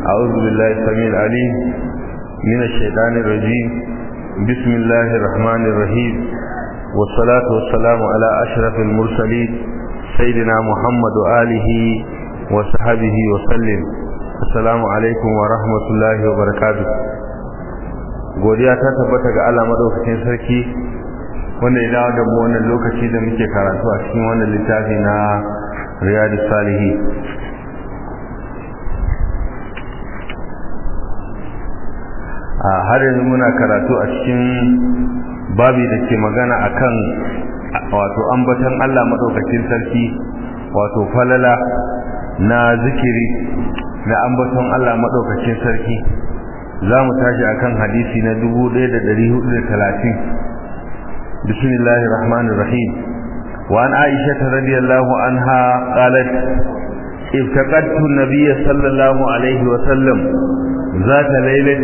أعوذ بالله السميع العليم من الشيطان الرجيم بسم الله الرحمن الرحيم والصلاة والسلام على أشرف المرسلين سيدنا محمد وآله وصحبه وسلم السلام عليكم ورحمة الله وبركاته godiya ta tabbata ga Allah madaukakin sarki wanda ya dawo da mu wannan lokaci da muke karatu a cikin wannan littafi na Riyadus Salihin a har yanzu muna karatu a cikin babi da ke magana akan wato ambaton Allah madaukakin sarki wato falala na zikiri na ambaton Allah madaukakin sarki za mu tashi akan hadisi na 1430 bismillahir rahmanir rahim wa an aisha radiyallahu anha qalat افتقدت النبي صلى الله عليه وسلم ذات ليلة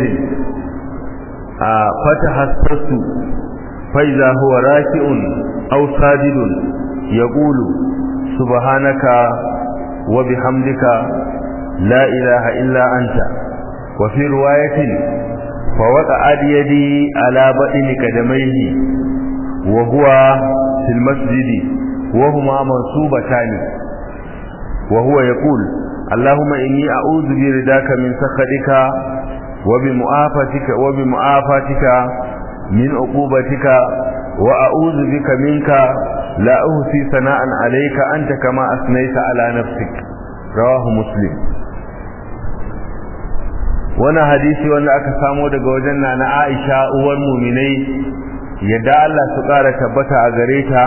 فتحسست فإذا هو راكع أو ساجد يقول سبحانك وبحمدك لا إله إلا أنت وفي رواية فوقعت يدي على بطن قدميه وهو في المسجد وهما منصوبتان وهو يقول اللهم إني أعوذ برداك من سخطك وبمعافتك وبمعافتك من عقوبتك وأعوذ بك منك لا أهسي ثناء عليك أنت كما أثنيت على نفسك رواه مسلم وانا حديثي وانا aka samo daga wajen na Aisha uwar mu'minai yadda Allah su ƙara tabbata a gare ta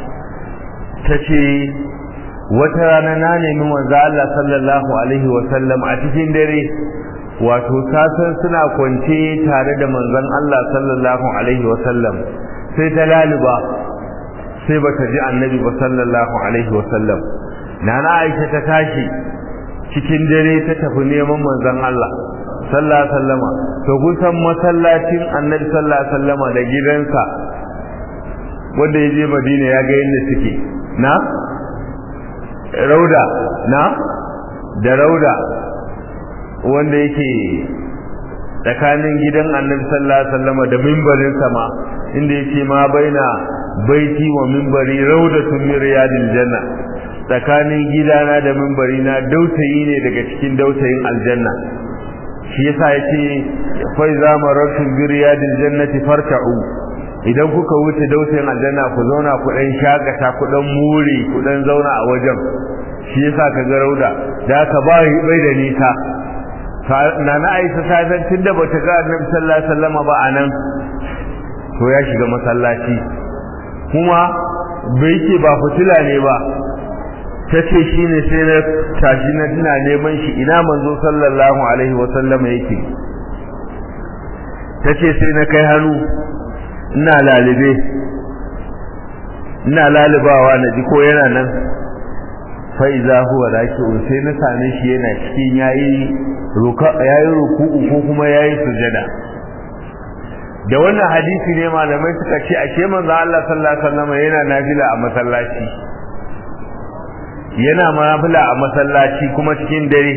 tace wata rana na nemi manzo Allah sallallahu alaihi wa sallam a cikin dare wato sasan suna kwance tare da manzon Allah sallallahu alaihi wa sallam sai ta laluba sai bata ji annabi ba sallallahu alaihi wa sallam nana Aisha ta tashi cikin dare ta tafi neman manzon Allah sallallahu alaihi wasallama to kusan masallacin annabi sallallahu alaihi wasallama da gidansa wanda ya je Madina ya ga yadda suke na rauda na da rauda wanda yake tsakanin gidan annabi sallallahu alaihi wasallam da mimbarin sama inda yake ma baina baiti wa mimbari raudatun min riyadil janna tsakanin gidana da mimbari na dautayi ne daga cikin dautayin aljanna shi yasa yace fa iza marartum bi riyadil jannati farka'u idan kuka wuce dautayin aljanna ku zauna ku dan shakata ku dan muri ku dan zauna a wajen shi yasa ka ga rauda da ka ba bai da nisa nana Aisha ta san tunda bata ga Annabi sallallahu alaihi wasallam ba anan to ya shiga masallaci kuma bai ce ba fitila ne ba tace shine sai na tashi na tana neman shi ina manzo sallallahu alaihi wasallam yake tace sai na kai hannu ina lalibe ina lalibawa na ji ko yana nan fa iza huwa raki'un sai na same shi yana cikin yayi ruka yayi ruku'u ko kuma yayi sujada da wannan hadisi ne malamai suka ce ashe manzo Allah sallallahu alaihi wasallam yana nafila a masallaci yana nafila a masallaci kuma cikin dare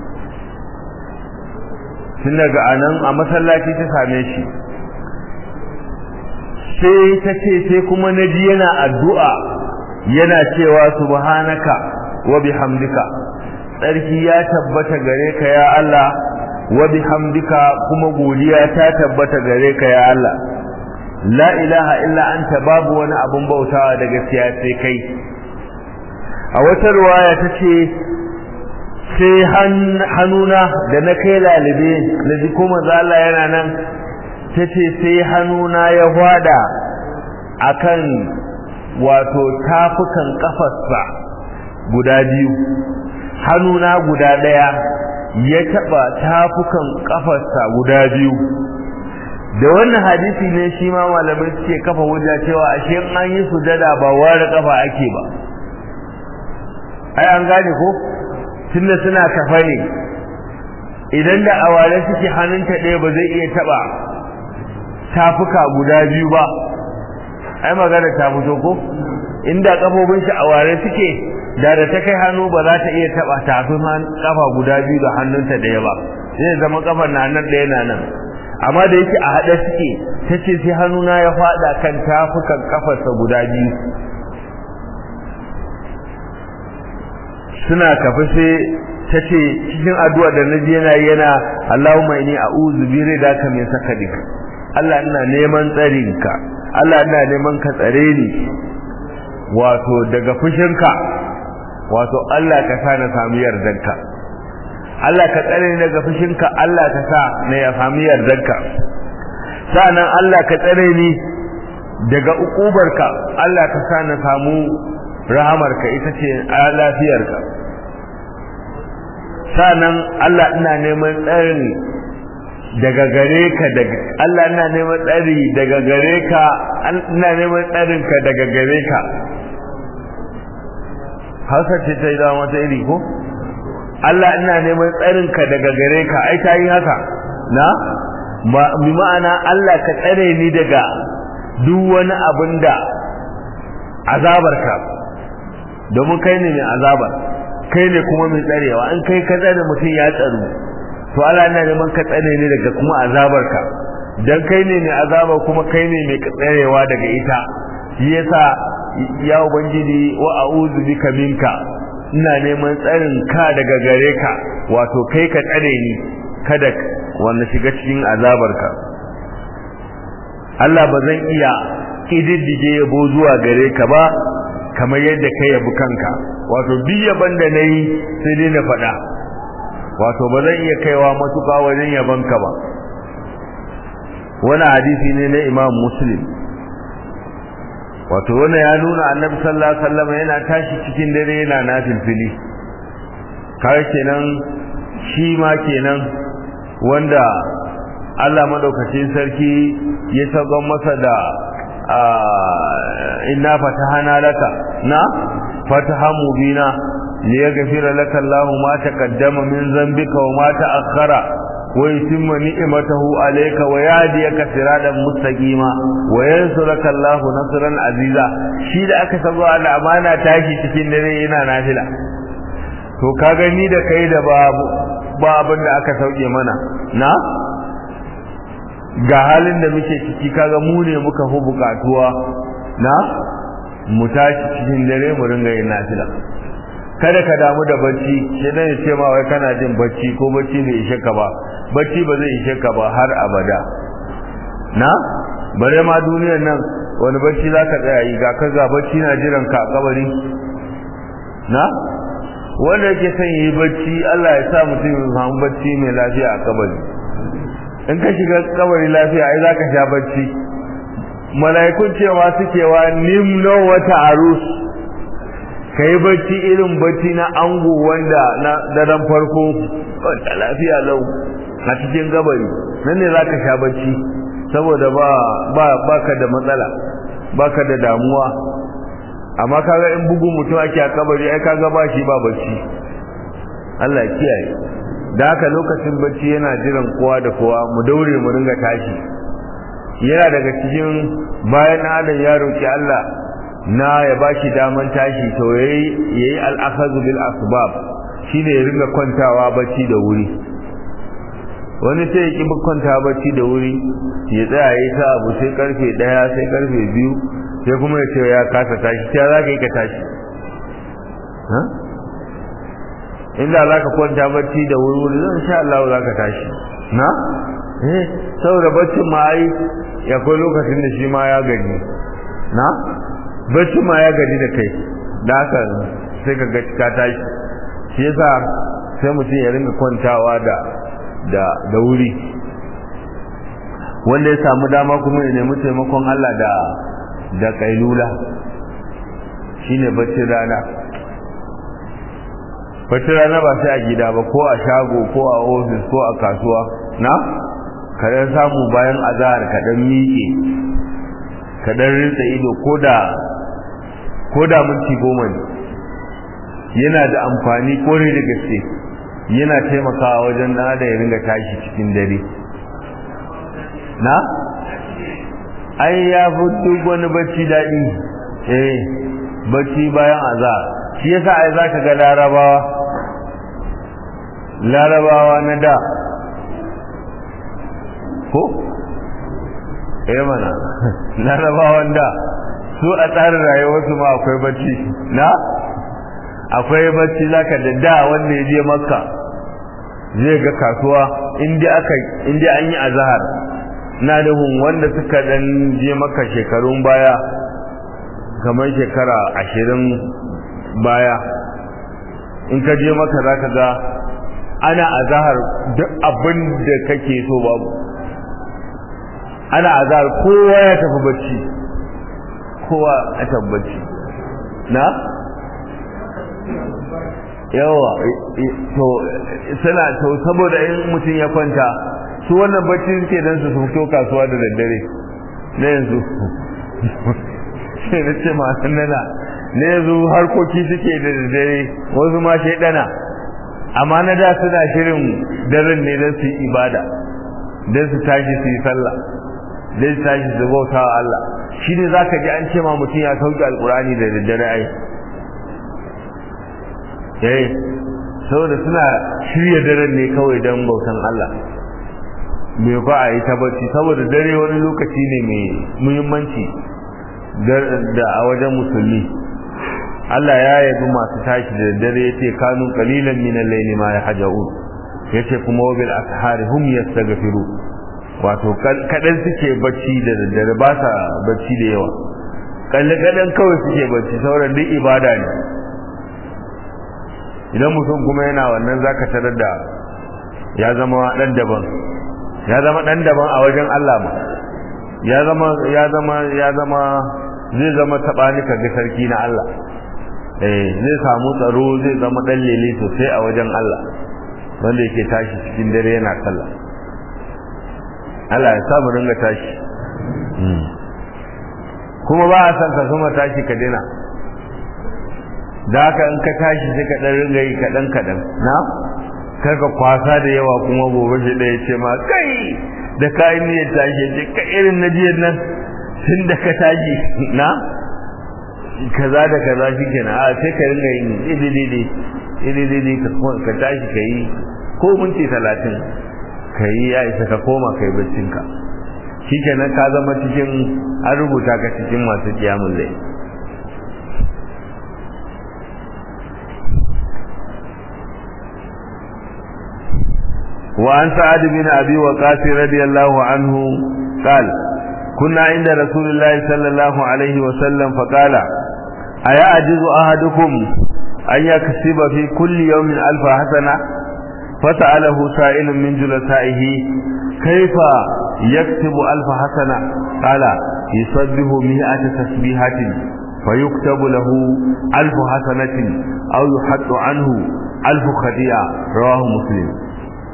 tun daga anan a masallaci ta same shi sai ta ce sai kuma naji yana addu'a yana cewa subhanaka wa bihamdika tsarki ya tabbata gare ka ya Allah wa bihamdika kuma godiya ta tabbata gare ka ya Allah la ilaha illa anta babu wani abun bautawa da gaskiya sai kai a wata ruwaya tace sai hannuna da na kai lalibe na ji kuma Allah yana nan tace sai hannuna ya hwada akan wato tafukan kafarsa guda biyu hannuna guda daya ya taba tafukan kafarsa guda biyu da wannan hadisi ne shi ma malamai suke kafa hujja cewa ashe an yi sujada ba ware kafa ake ba ai an gane ko tunda suna kafa ne idan da aware suke hannunta ɗaya ba zai iya taba tafuka guda biyu ba ai magana ta fito ko inda kafofin shi a ware suke da da ta kai hannu ba za ta iya taba tafin kafa guda biyu da hannunta ɗaya ba zai zama kafar na nan ɗaya na nan amma da yake a haɗe suke ta ce sai hannuna ya faɗa kan tafukan kafarsa guda biyu suna kafa sai ta ce cikin addu'a da na yana yana Allahumma inni a'udhu bi ridaka min sakadik Allah ina neman tsarinka Allah ina neman ka tsare ni wato daga fushinka wato Allah ka sa na samu yardanka Allah ka tsare ni daga fushinka Allah ka sa na ya samu yardanka sa'annan Allah ka tsare ni daga ukubarka Allah ka sa na samu rahamarka ita ce lafiyarka sa'annan Allah ina neman tsari daga gare ka daga Allah ina neman tsari daga gare ka ina neman tsarin ka daga gare ka Hausa ce ta yi zama wata iri ko Allah ina neman tsarin ka daga gare ka ai ta yi haka na bi ma'ana Allah ka tsare ni daga duk wani abin da azabarka domin kai ne mai azabar kai ne kuma mai tsarewa in kai ka tsare mutum ya tsaru to Allah yana neman ka tsare ne daga kuma azabarka dan kai ne mai azaba kuma kai ne mai tsarewa daga ita shi yasa ya ubangiji wa a'udhu bika minka ina neman tsarin ka daga gare ka wato kai ka tsare ni kada wanda shiga cikin azabarka Allah ba zan iya kididdige yabo zuwa gare ka ba kamar yadda kai yabi kanka wato duk yaban da nayi sai dai na faɗa wato ba zan iya kaiwa matuƙa wajen yabanka ba wani hadisi ne na Imam Muslim wato wannan ya nuna Annabi sallallahu alaihi wasallam yana tashi cikin dare yana nafilfili kai kenan shi ma kenan wanda Allah madaukakin sarki ya saukan masa da inna fatahana laka na fataha mubina liyaghfira laka Allahu ma taqaddama min dhanbika wa ma ta'akhkhara wa yutimma ni'matahu alayka wa yahdiyaka siratan mustaqima wa yansuraka Allahu nasran aziza shi da aka sabo da amana tashi cikin dare yana nafila to ka gani da kai da babu ba abin da aka sauke mana na ga halin da muke ciki kaga mu ne muka fi bukatuwa na mu tashi cikin dare mu ringa yin nafila kada ka damu da bacci sai dan ce ma wai kana jin bacci ko bacci bai ishe ka ba bacci ba zai ishe ka ba har abada na bare ma duniyar nan wani bacci zaka tsaya yi ga kaga bacci na jiran ka a kabari na wanda yake son yi bacci Allah ya sa mutum ya samu bacci mai lafiya a kabari in ka shiga kabari lafiya ai zaka sha bacci mala'ikun cewa suke wa nimno wata arus kai bacci irin bacci na ango wanda na daren farko wanda lafiya lau a cikin gabari nan ne zaka sha bacci saboda ba ba baka da matsala baka da damuwa amma kaga in bugun mutum ake a kabari ai kaga ba shi ba bacci Allah ya kiyaye da haka lokacin bacci yana jiran kowa da kowa mu daure mu ringa tashi yana daga cikin bayan adam ya roki Allah na ya bashi daman tashi to yayi yayi al-akhadhu bil asbab shine ya ringa kwantawa bacci da wuri wani sai ya ki kwanta bacci da wuri ya tsaya yayi ta abu sai karfe 1 sai karfe 2 sai kuma ya ce ya kasa tashi sai za ka yi ka tashi inda za ka kwanta bacci da wuri zan sha Allah za ka tashi na eh saboda baccin ma ai ya kai lokacin da shi ma ya gaji na baccin ma ya gaji da kai da haka sai ka ga ka tashi shi yasa sai mutum ya ringa kwantawa da da da wuri wanda ya samu dama kuma ya nemi taimakon Allah da da kailula shine baccin rana baccin rana ba sai a gida ba ko a shago ko a ofis ko a kasuwa na kadan samu bayan azahar kadan miƙe kadan rinsa ido ko da ko da minti goma ne yana da amfani kore da gaske yana taimakawa wajen na da ya ringa tashi cikin dare na ai ya fi duk wani bacci daɗi eh bacci bayan azahar shi yasa ai zaka ga larabawa larabawa na da ko eh mana larabawan da su a tsarin rayuwarsu ma akwai bacci na akwai bacci zaka da da wanda ya je makka zai ga kasuwa inda aka inda an yi azhar na da hun wanda suka dan je makka shekarun baya kamar shekara ashirin baya in ka je maka zaka ga ana azhar duk abin da kake so babu ana azhar kowa ya tafi bacci kowa ya tafi bacci na yawa to suna to saboda in mutum ya kwanta su wannan bacci suke dan su fito kasuwa da daddare na yanzu sai na ce masu nana na yanzu harkoki suke da daddare wasu ma shaidana amma na da suna shirin daren ne don su yi ibada don su tashi su yi sallah don su tashi su bauta wa Allah shi ne za ka ji an ce ma mutum ya sauke alkurani da daddare ai eh saboda suna shirya daren ne kawai don bautan Allah me ba a yi tabbaci saboda dare wani lokaci ne mai muhimmanci da a wajen musulmi Allah ya yabi masu tashi da dare ya ce kanu qalilan min al-layli ma yahjaun yace kuma wabil ashari hum yastaghfiru wato kadan suke bacci da daddare ba sa bacci da yawa kalle kadan kawai suke bacci sauran duk ibada ne idan mutum kuma yana wannan zaka tarar da ya zama dan daban ya zama dan daban a wajen Allah ma ya zama ya zama ya zama zai zama tabani ga sarki na Allah eh zai samu tsaro zai zama dan lele sosai a wajen Allah wanda yake tashi cikin dare yana sallah Allah ya samu ringa tashi kuma ba a san ka kuma tashi ka dina da haka in ka tashi sai ka dan ringa yi kadan kadan na karka kwasa da yawa kuma gobe shi da ya ce ma kai da ka yi niyyar tashi ce ka irin na jiyar nan tun da ka tashi na kaza da kaza shi kenan a sai ka ringa yin idididi idididi ka tashi ka yi ko minti talatin ka yi ya isa ka koma ka yi baccinka shi kenan ka zama cikin an rubuta ka cikin masu kiyamun lai وعن سعد بن أبي وقاص رضي الله عنه قال كنا عند رسول الله صلى الله عليه وسلم فقال أيعجز أحدكم أن يكسب في كل يوم ألف حسنة فسأله سائل من جلسائه كيف يكتب ألف حسنة قال يصبه مئة تسبيحة فيكتب له ألف حسنة أو يحط عنه ألف خطيئة رواه مسلم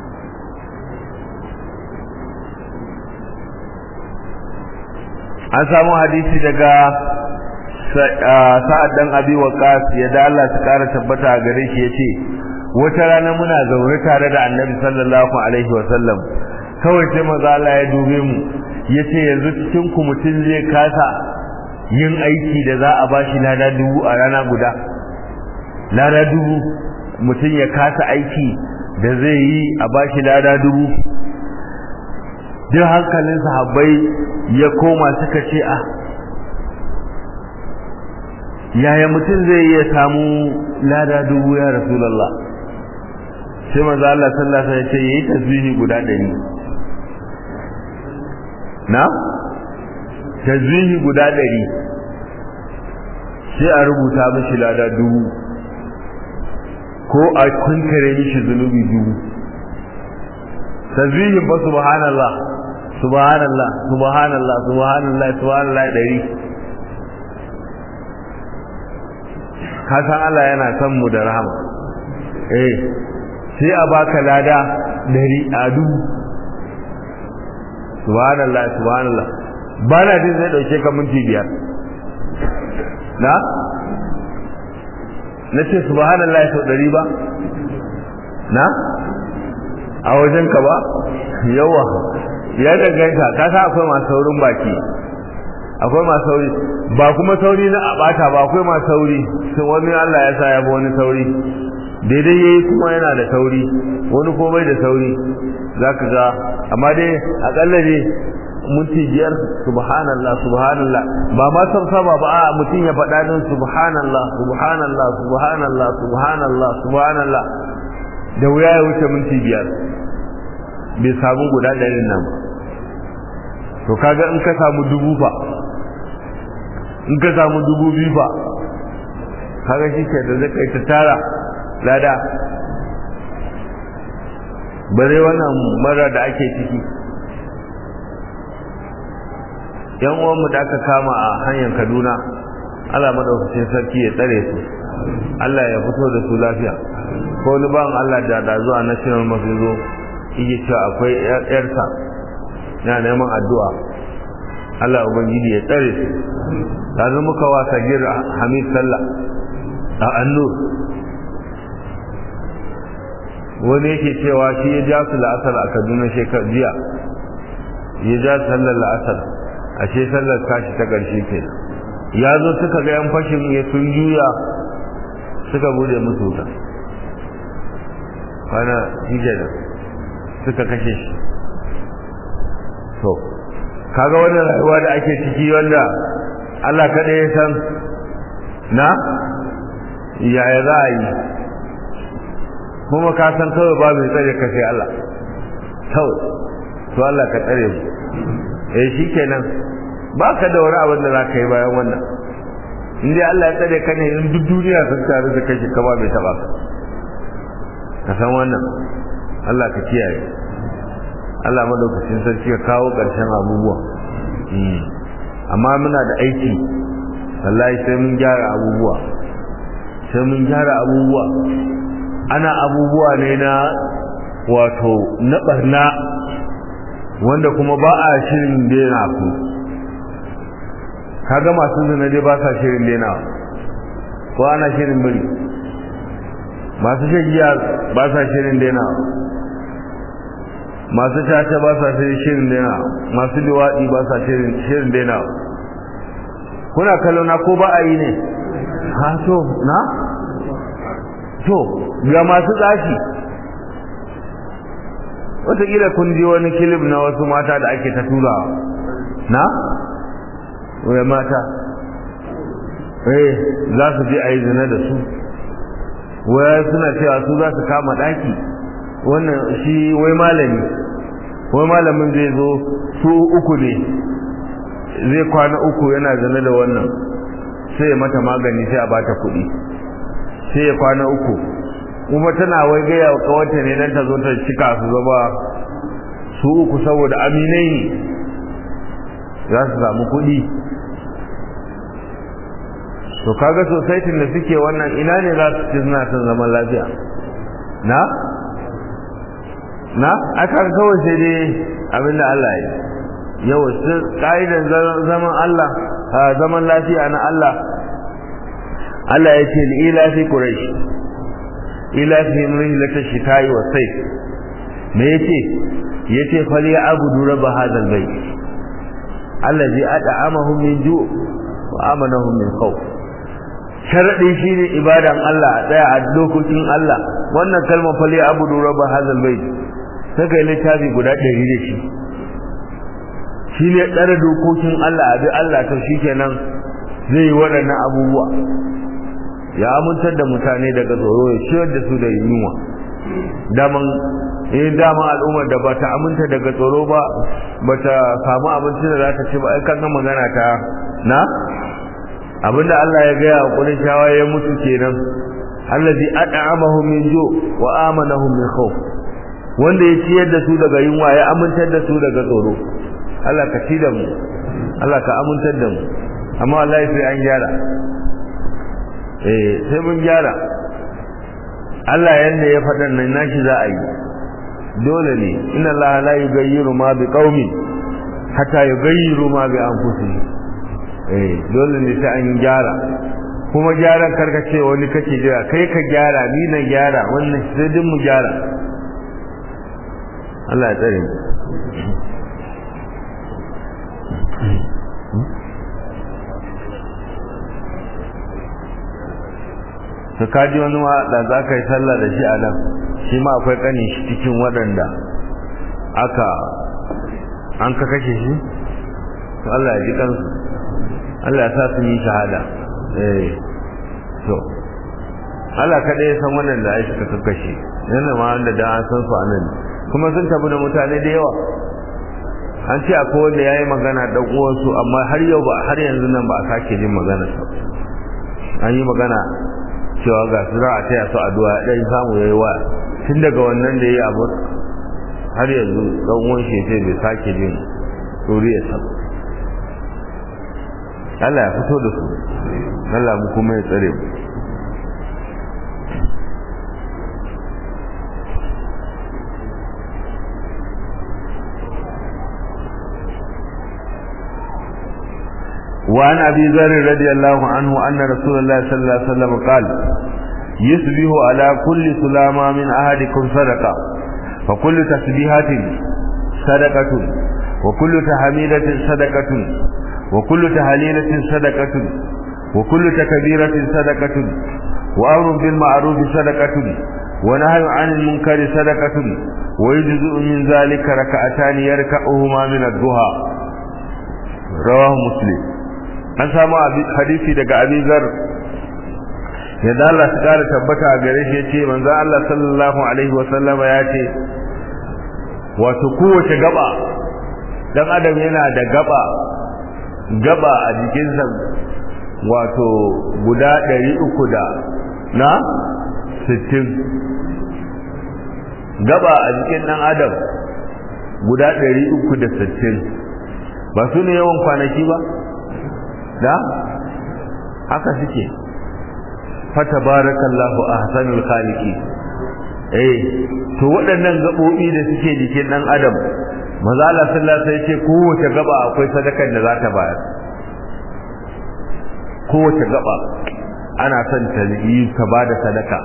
an samu hadisi daga sa'ad dan abi waqas ya da Allah ta kara tabbata a gare shi yace wata rana muna zaure tare da annabi sallallahu alaihi wasallam kawai sai maza Allah ya dube mu yace yanzu cikin ku mutun zai kasa yin aiki da za a bashi lada dubu a rana guda lada dubu mutum ya kasa aiki da zai yi a bashi lada dubu duk hankalin sahabbai ya koma suka ce a yaya mutum zai iya samu lada dubu ya rasulullah sai manzo Allah sallallahu alaihi wasallam ya ce yayi tasbihi guda 100 na tasbihi guda 100 sai a rubuta mishi lada dubu ko a kunkare mishi zunubi dubu tasbihin ba subhanallah subhanallah subhanallah subhanallah subhanallah dari ka san Allah yana son mu da rahama eh sai a baka lada dari a dubu subhanallah subhanallah ba na jin zai dauke ka minti biyar na na ce subhanallah sau dari ba na a wajen ka ba yawa ya danganta ka sa akwai masu saurin baki akwai masu sauri ba kuma sauri na abata ba akwai masu sauri sai wani Allah ya sa ya bi wani sauri daidai yayi kuma yana da sauri wani ko bai da sauri zaka ga amma dai akalla ne minti biyar subhanallah subhanallah ba ma san saba ba a mutum ya faɗa din subhanallah subhanallah subhanallah subhanallah subhanallah da wuya ya wuce minti biyar bai samu guda ɗarin nan ba to kaga in ka samu dubu fa in ka samu dubu biyu fa kaga shi ke da zai ta tara lada bare wannan mara da ake ciki yan uwanmu da aka kama a hanyar kaduna allah madaukakin sarki ya tsare su allah ya fito da su lafiya ko wani bawan allah da da zuwa national mafi zo yake cewa akwai yarsa na neman addu'a allah ubangiji ya tsare su yanzu muka wasa gira hamid sallah a annur wani yake cewa shi ya ja su la'asar a kaduna shekar jiya ya ja sallar la'asar ashe sallar tashi ta ƙarshe ke ya zo suka ga yan fashin ya sun juya suka bude musu wuta kwana shi da suka kashe shi to kaga wannan rayuwa da ake ciki wanda Allah kaɗai ya san na yaya za a yi kuma ka san kawai ba mai tsare ka sai Allah kawai to Allah ka tsare mu eh shikenan ba ka da wani abin da za ka yi bayan wannan in dai Allah ya tsare ka ne in duk duniya sun tare da kai ka ba mai taba ka ka san wannan Allah ka kiyaye Allah madaukakin sarki ya kawo ƙarshen abubuwa amma muna da aiki wallahi sai mun gyara abubuwa sai mun gyara abubuwa ana abubuwa ne na wato na barna wanda kuma ba a shirin daina ku kaga masu zina dai ba sa shirin daina ko ana shirin bari masu shagiya ba sa shirin daina masu caca ba sa shirin daina masu liwaɗi ba sa shirin daina kuna kallo na ko ba a yi ne ha to na to ga masu tsashi wataƙila kun ji wani kilif na wasu mata da ake ta turawa na? wai mata eh za su je a yi zina da su wai suna cewa su za su kama ɗaki wannan shi wai malami wai malamin zai zo su uku ne zai kwana uku yana zane da wannan sai ya mata magani sai a bata kuɗi sai ya kwana uku kuma tana wai gaya wa kawanta ne dan ta zo ta cika su zama su uku saboda aminai ne za su samu kuɗi to kaga society da suke wannan ina ne za su ci suna son zaman lafiya na na aka kawai sai dai abin da Allah ya yau ka'idan zaman Allah zaman lafiya na Allah Allah ya ce ila fi quraish ila fi rihlata shita'i wa sayf me yace yace fali abudu rabb hadha albayt allazi at'amahum min ju' wa amanahum min khawf sharadi shine ibadan Allah a tsaya a dokokin Allah wannan kalmar fali abudu rabb hadha albayt sai kai littafi guda 100 da shi shi ne tsare dokokin Allah a bi Allah to shikenan zai yi waɗannan abubuwa ya amintar da mutane daga tsoro ya ciyar da su da yunwa daman eh dama al'ummar da bata aminta daga tsoro ba bata samu abinci da za ta ci ba ai kan magana ta na abinda Allah ya gaya wa Qurayshawa ya mutu kenan allazi at'amahum min ju wa amanahum min khawf wanda ya ciyar da su daga yunwa ya amintar da su daga tsoro Allah ka ci da mu Allah ka amintar da mu amma wallahi sai an gyara eh sai mun gyara Allah yanda ya faɗa nan nashi za a yi dole ne inna Allah la yughayyiru ma bi qaumin hatta yughayyiru ma bi anfusihim eh dole ne sai an gyara kuma gyaran karka ce wani kake jira kai ka gyara ni na gyara wannan sai din mu gyara Allah ya tsare mu to kaji wani ma da za ka yi sallah da shi a nan shi ma akwai kanin shi cikin waɗanda aka an ka kashe shi to Allah ya ji kansu Allah ya sa su yi shahada eh to Allah kaɗai ya san wannan da ai suka kakkashe yana ma wanda da an san su anan kuma sun tabu da mutane da yawa an ce akwai wanda yayi magana dan uwansu amma har yau ba har yanzu nan ba a sake jin magana sa an yi magana cewa ga su za a taya su addu'a dan samu yayi wa tun daga wannan da yayi abu har yanzu dan uwan shi sai bai sake jin duriyarsa Allah ya fito da su Allah mu kuma ya tsare mu وعن أبي ذر رضي الله عنه أن رسول الله صلى الله عليه وسلم قال يصبح على كل سلامة من أحدكم صدقة فكل تسبيحات صدقة وكل تحميدة صدقة وكل تهليلة صدقة وكل تكبيرة صدقة وأمر بالمعروف صدقة ونهي عن المنكر صدقة ويجزء من ذلك ركعتان يركعهما من الضحى رواه مسلم an samu hadisi daga abizar yadda Allah su kara tabbata a gare shi yace manzo Allah sallallahu alaihi wa sallama ya ce wato kowace gaba dan adam yana da gaba gaba a jikinsa wato guda ɗari uku da na sittin gaba a jikin ɗan adam guda ɗari uku da sittin ba su ne yawan kwanaki ba da haka suke fatabarakallahu ahsanul khaliqi eh to waɗannan gabobi da suke jikin dan adam maza Allah sallallahu alaihi wasallam ce kowace gaba akwai sadakar da za ta bayar kowace gaba ana son ta yi ka bada sadaka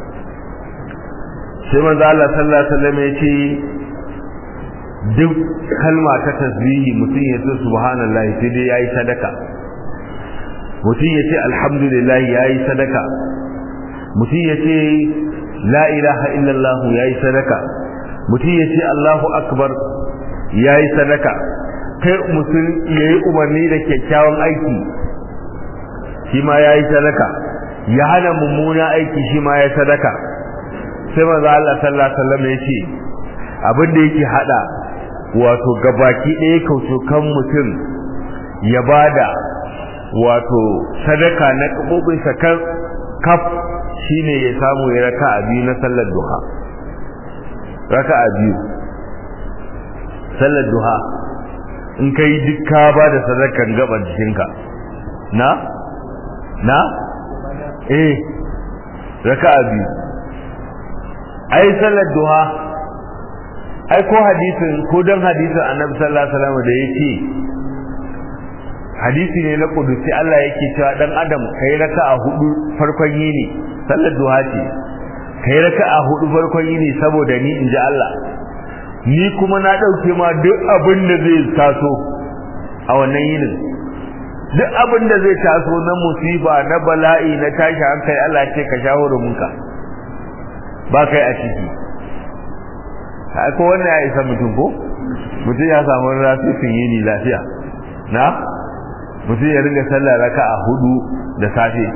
sai manzo Allah sallallahu alaihi wasallam ya ce duk kalma ta tasbihi mutum ya ce subhanallahi sai dai yayi sadaka mutum ya ce alhamdulillah ya yi sadaka mutum ya ce la ilaha illallah ya yi sadaka mutum ya ce allahu akbar ya yi sadaka kai mutum ya yi umarni da kyakkyawan aiki shi ma ya yi sadaka ya hana mummuna aiki shi ma ya sadaka sai maza Allah sallallahu alaihi wasallam ya ce abin da yake hada wato gabaki ɗaya kaucokan mutum ya bada wato sadaka na kabobin sakar kaf shine ya samu ya raka a biyu na sallar duha raka a biyu sallar duha in ka yi dukka ba da sadakan gaban jikinka na na eh raka a biyu ai sallar duha ai ko hadisin ko don hadisin annabi sallallahu alaihi wasallam da yake hadisi ne na kudusi Allah yake cewa dan adam kai raka'a hudu farkon yini sallar duha ce kai raka'a hudu farkon yini saboda ni inji Allah ni kuma na dauke ma duk abin da zai taso a wannan yinin duk abin da zai taso na musiba na bala'i na tashi hankali Allah ce ka shawara munka ba kai a ciki ko wannan ya isa mutum ko mutum ya samu rasisin yini lafiya na mutum ya ringa sallar raka'a hudu da safe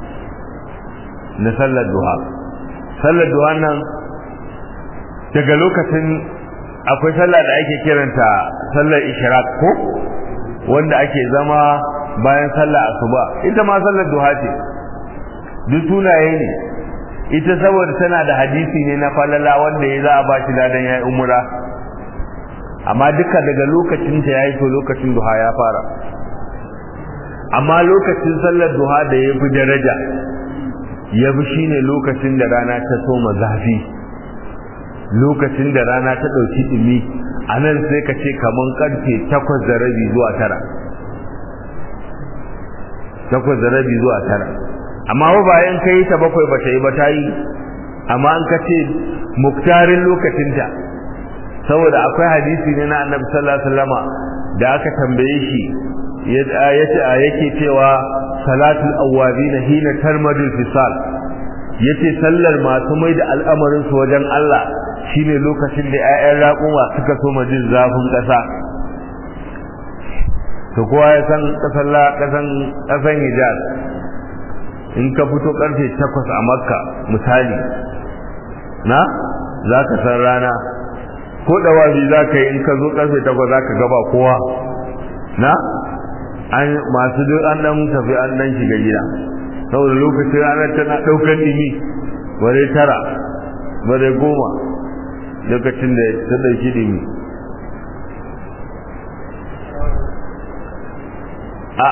na sallar duha sallar duha nan daga lokacin akwai sallah da ake kiranta sallar ishraq ko wanda ake zama bayan sallar asuba ita ma sallar duha ce duk sunaye ne ita saboda tana da hadisi ne na falala wanda ya za a ba shi ladan ya yi umura amma duka daga lokacin ta ya yi to lokacin duha ya fara amma lokacin sallar duha da ya fi daraja ya fi shi ne lokacin da rana ta soma zafi lokacin da rana ta ɗauki ɗumi a nan sai ka ce kamar ƙarfe takwas da rabi zuwa tara takwas da rabi zuwa tara amma ba bayan ka yi ta bakwai ba ta yi ba ta yi amma an ka ce muktarin lokacinta saboda akwai hadisi ne na annabi sallallahu alaihi wasallama da aka tambaye shi ya ce a yake cewa salatul awwabin hina tarmadul fisal yace sallar masu mai da al'amarin su wajen Allah shine lokacin da 'ya'yan raƙuma suka so jin zafin ƙasa to kowa ya san ƙasar ƙasan ƙasan Hijaz in ka fito karfe 8 a Makka misali na za ka san rana ko dawabi za ka yi in ka zo karfe 8 za ka gaba kowa na an masu duk an dan tafi an dan shiga gida saboda lokacin ranar tana daukar dimi bare tara bare goma lokacin da ta dauki dimi a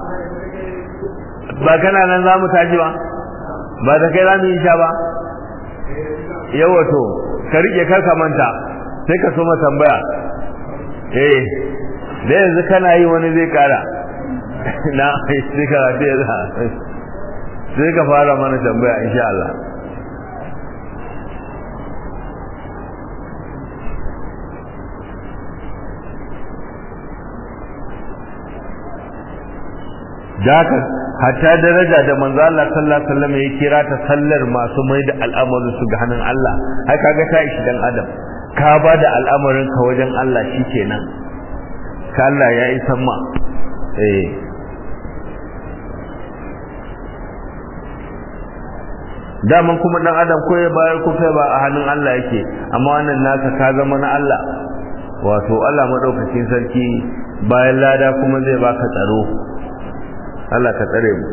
ba kana nan za mu tashi ba ba da kai za mu yi sha ba yawa to ka rike karka manta sai ka so tambaya eh da yanzu kana yi wani zai kara na sai ka rafi ya za sai ka fara mana tambaya insha Allah Daka hatta daraja da manzo Allah sallallahu alaihi wasallam ya kira ta sallar masu mai da al'amarin su ga hannun Allah ai kaga ta ishi dan adam ka ba da al'amarin ka wajen Allah shikenan ka Allah ya yi sama eh daman kuma dan adam ko ya bayar ko kai ba a hannun Allah yake amma wannan naka ka zama na Allah wato Allah madaukakin sarki bayan lada kuma zai baka tsaro Allah ka tsare mu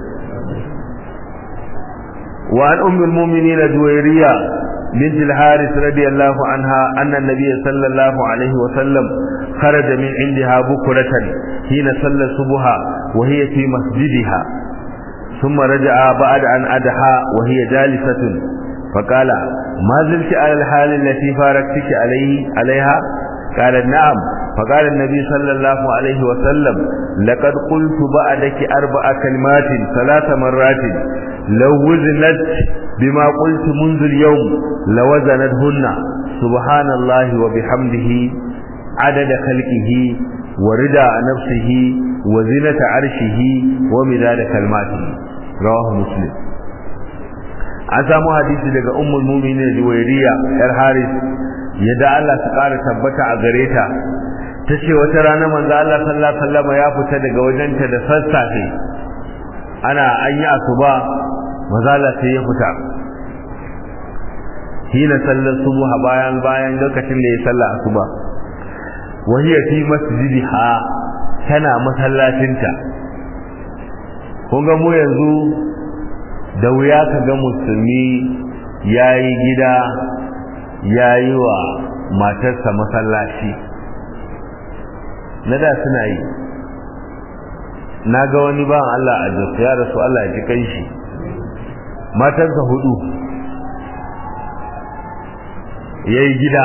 wa an ummul mu'minin juwayriya bint al-haris radiyallahu anha anna an-nabiy sallallahu alaihi wa sallam kharaja min indiha bukratan hina salla subha wa hiya fi masjidiha ثم رجع بعد أن أدحى وهي جالسة فقال ما زلت على الحال التي فارقتك عليه عليها قالت نعم فقال النبي صلى الله عليه وسلم لقد قلت بعدك أربع كلمات ثلاث مرات لو وزنت بما قلت منذ اليوم لوزنتهن سبحان الله وبحمده عدد خلقه ورضا نفسه وزنة عرشه ومداد كلماته رواه مسلم an samu hadisi daga ummul mu'minin juwairiya yar haris yadda Allah ta ƙara tabbata a gare ta tace wata rana manzo Allah sallallahu alaihi wasallam ya fita daga wajenta da sassafe ana an yi asuba manzo Allah sai ya fita hina sallar subha bayan bayan lokacin da ya salla asuba wa hiya fi masjidiha tana masallacinta kun ga mu yanzu da wuya ka ga musulmi yayi gida yayi wa matarsa masallaci na da suna yi na ga wani ba Allah a jasu ya rasu Allah ya ji kai shi matarsa hudu ya yi gida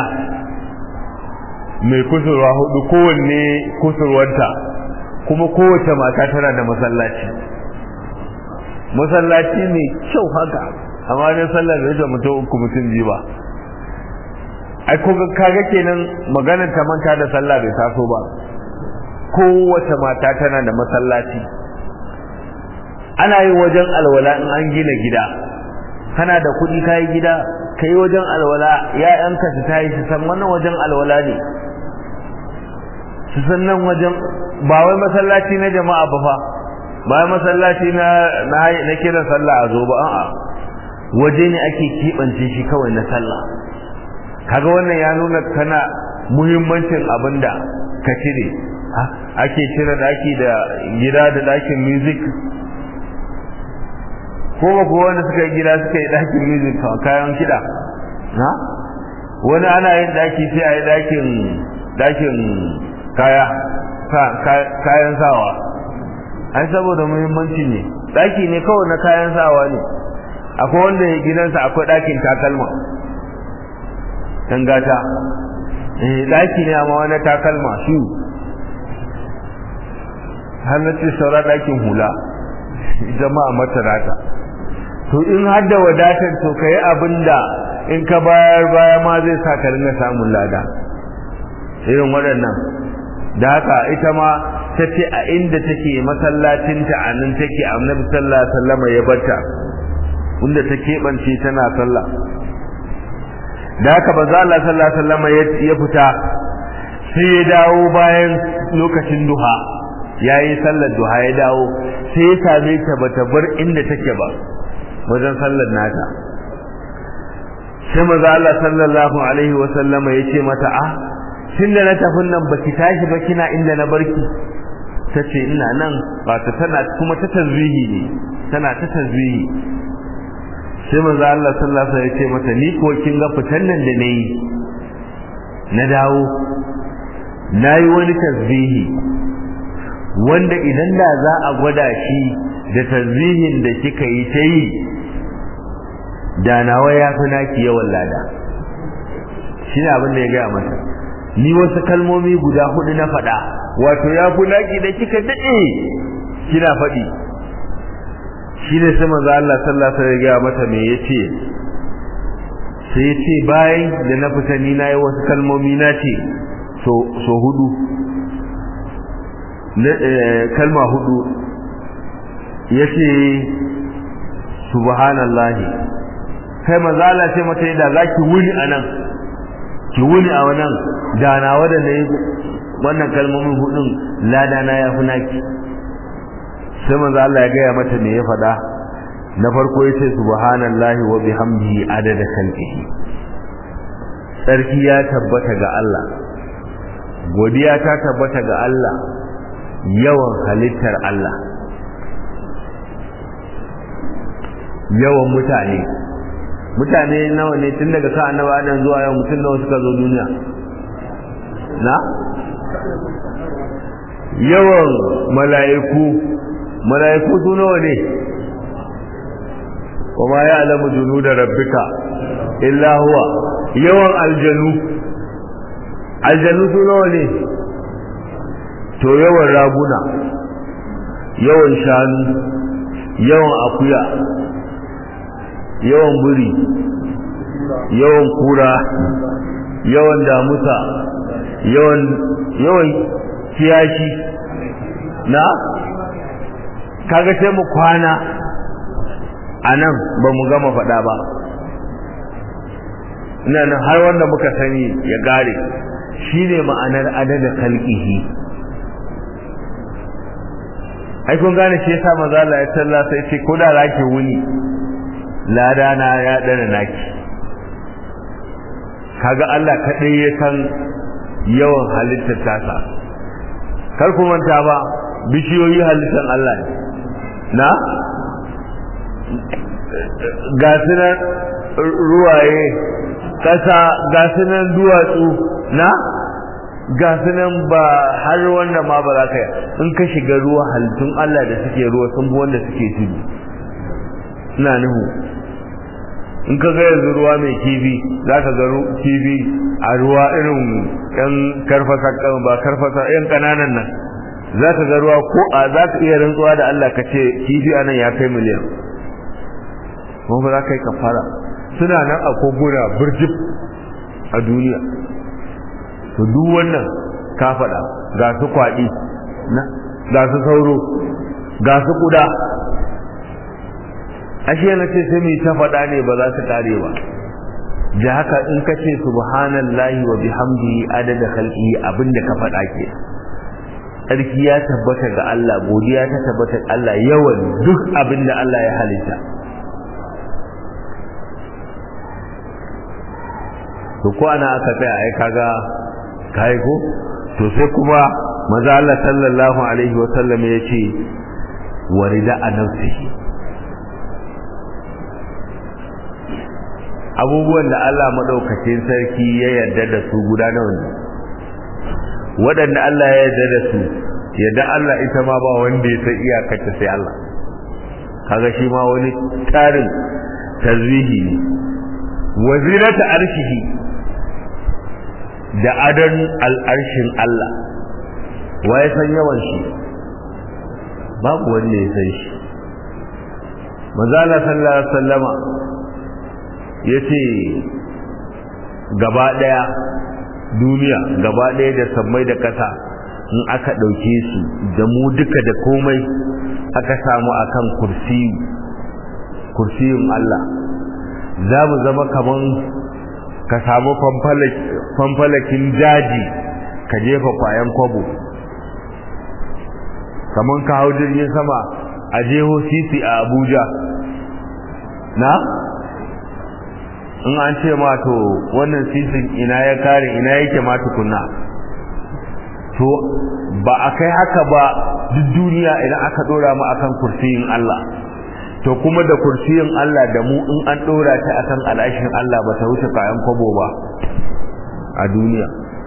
mai kusurwa hudu kowanne kusurwanta kuma kowace mata tana da masallaci masallaci mai kyau haka amma ne sallar da yake mutum uku mutum biyu ba ai ko kaga kenan maganar ta manta da sallah bai taso ba kowace mata tana da masallaci ana yin wajen alwala in an gina gida kana da kuɗi kayi gida kai wajen alwala ya'yanka su tayi su san wannan wajen alwala ne su san nan wajen ba wai masallaci na jama'a ba fa ba wai masallaci na na kira sallah a zo ba a'a waje ne ake keɓance shi kawai na sallah kaga wannan ya nuna kana muhimmancin abinda ka cire ake cire daki da gida da dakin music ko ba ko wanda suka yi gida suka yi dakin music kayan kiɗa na wani ana yin daki sai a yi dakin dakin kaya kayan sawa ai saboda muhimmanci ne daki ne kawai na kayan sawa ne akwai wanda ya gidansa akwai dakin takalma tangata eh daki ne amma wani takalma shi har na ce saura dakin hula jama'a matarata to in har da wadatar to kai abinda in ka bayar baya ma zai sa ka ringa samun lada irin waɗannan da haka ita ma ta ce a inda take masallacinta a nan take annabi sallallahu alaihi wasallam ya barta wanda ta keɓance tana sallah da haka manzo Allah sallallahu alaihi wasallam ya fita sai ya dawo bayan lokacin duha yayi sallar duha ya dawo sai ya same ta bata bar inda take ba wajen sallar nata sai manzo Allah sallallahu alaihi wasallama ya ce mata a tunda na tafin nan baki tashi ba kina inda na barki tace ina nan ba ta tana kuma ta tazwihi ne tana ta tazwihi sai manzo Allah sallallahu alaihi wasallam ya ce mata ni ko kin ga fitan nan da nayi na dawo nayi wani tasbihi wanda idan da za a gwada shi da tasbihin da kika yi ta yi da nawa ya fi naki yawan lada shi ne abin da ya gaya mata ni wasu kalmomi guda hudu na faɗa wato ya fi naki da kika daɗe kina faɗi shi ne sai manzo Allah sallallahu alaihi wasallam ya gaya mata me yace sai yace bayan da na fita ni na yi wasu kalmomi na ce so so hudu kalma hudu yace subhanallahi kai manzo Allah sai mata da zaki wuni anan ki wuni a wannan da na wada ne wannan kalmomin hudun lada na ya fi naki sai manzo Allah ya gaya mata me ya faɗa na farko yace subhanallahi wa bihamdihi adada khalqihi sarki ya tabbata ga Allah godiya ta tabbata ga Allah yawan halittar Allah yawan mutane mutane nawa ne tun daga sa annabi Adam zuwa yau mutum nawa suka zo duniya na yawan mala'iku mala'iku su nawa ne kuma ya alamu junu da rabbika illa huwa yawan aljanu aljanu su nawa ne to yawan raguna yawan shanu yawan akuya yawan buri yawan kura yawan damusa yawan yawan kiyashi na kaga sai mu kwana a nan ba mu gama faɗa ba ina nan har wanda muka sani ya gare shi ne ma'anar adada kalkihi ai kun gane shi yasa maza Allah ya talla sai ce ko da zaki wuni lada na ya dana naki kaga Allah kadai ya san yawan halittar tasa kar ku manta ba bishiyoyi halittar Allah ne na ga sunan ruwaye kasa ga sunan duwatsu na ga sunan ba har wanda ma ba za ka yi in ka shiga ruwa halittun Allah da suke ruwa sun bi wanda suke tudu ina nuhu in ka ga yanzu ruwa mai kifi za ka ga kifi a ruwa irin yan karfasa ba karfasa yan kananan nan za ka ga ruwa ko a za ka iya rantsuwa da Allah ka ce kifi a nan ya kai miliyan kuma ba za ka yi kafara suna nan a koguna birjif a duniya to duk wannan ka faɗa ga su kwaɗi ga su sauro ga su kuda ashe na ce sai mai ta faɗa ne ba za su kare ba da haka in ka ce subhanallahi wa bihamdihi adada khalqihi abinda ka faɗa ke sarki ya tabbata ga Allah godiya ta tabbata ga Allah yawan duk abinda Allah ya halitta to ko ana aka tsaya ai kaga kai ko to sai kuma maza Allah sallallahu alaihi wa sallam yace warida anafsihi abubuwan da Allah madaukakin sarki ya yarda da su guda nawa ne waɗanda Allah ya yarda da su yadda Allah ita ma ba wanda ya san iyakarta sai Allah kaga shi ma wani tarin tazwihi ne wazirata arshihi da adon al'arshin Allah wa ya san yawan shi babu wanda ya san shi mazala sallallahu alaihi wasallama ya ce gaba ɗaya duniya gaba ɗaya da sammai da ƙasa in aka ɗauke su da mu duka da komai aka samu akan kursi kursiyin Allah za mu zama kaman ka samu fanfalakin daji ka jefa kwayan kwabo kaman ka hau jirgin sama a jeho sisi a abuja na in an ce ma to wannan sisin ina ya kare ina yake ma tukunna to ba a kai haka ba duk duniya idan aka dora mu akan kursiyin Allah to kuma da kursiyin Allah da mu in an dora ta akan alashin Allah ba ta wuce kayan kwabo ba a duniya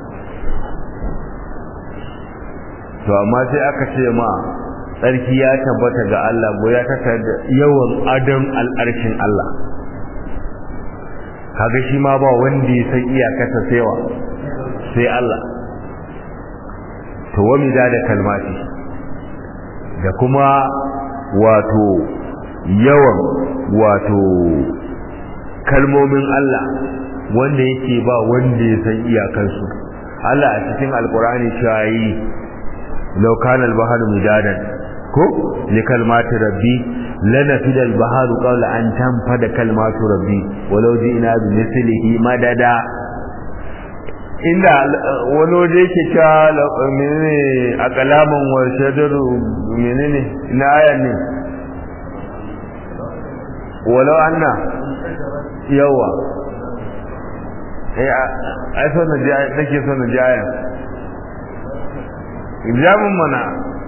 to amma sai aka ce ma tsarki ya tabbata ga Allah go ya taka da yawan adam al'arshin Allah kaga shi ma ba wanda ya san iyakata saiwa sai Allah to wami da da kalmati da kuma wato yawan wato kalmomin Allah wanda yake ba wanda ya san iyakansu Allah a cikin alkur'ani shayi law kana al-bahru midadan ko li kalmati rabbi lanafida al-bahru qawla an tanfada kalmatu rabbi walau ji'na bi mithlihi madada inda wani waje yake cewa menene a kalaman wa shadaru menene na ayan ne walau anna yawa eh ai so na ji nake so na ji ayan jamin mana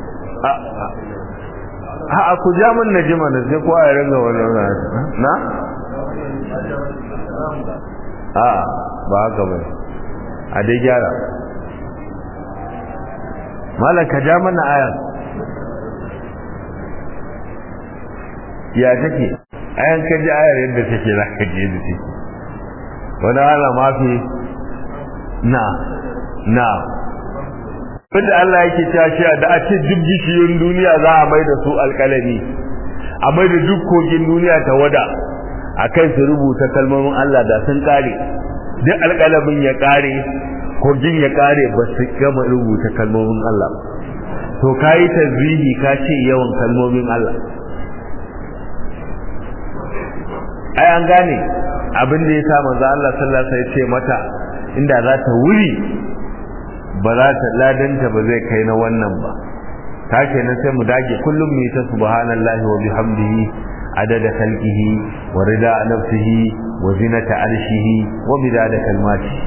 a a ku jamin na ji mana sai ko a ringa wani na a ba haka bai a dai gyara malaka ja mana ayan ya take ayan ka ji ayar yadda take za ka je da take wani ala mafi na na wanda Allah yake tashi da a ce duk bishiyoyin duniya za a mai da su alƙalami a mai da duk kogin duniya ta wada a kai su rubuta kalmomin Allah da sun kare duk alƙalamin ya kare kogin ya kare ba su gama rubuta kalmomin Allah to kayi tazrihi ka ce yawan kalmomin Allah ai an gane abin da ya sa manzo Allah sallallahu alaihi wasallam ya ce mata inda za ta wuri ba za ta ladanta ba zai kai na wannan ba ta kenan sai mu dage kullum mu yi ta subhanallahi wa bihamdihi adada khalqihi wa rida nafsihi wa zinata arshihi wa midada kalmatihi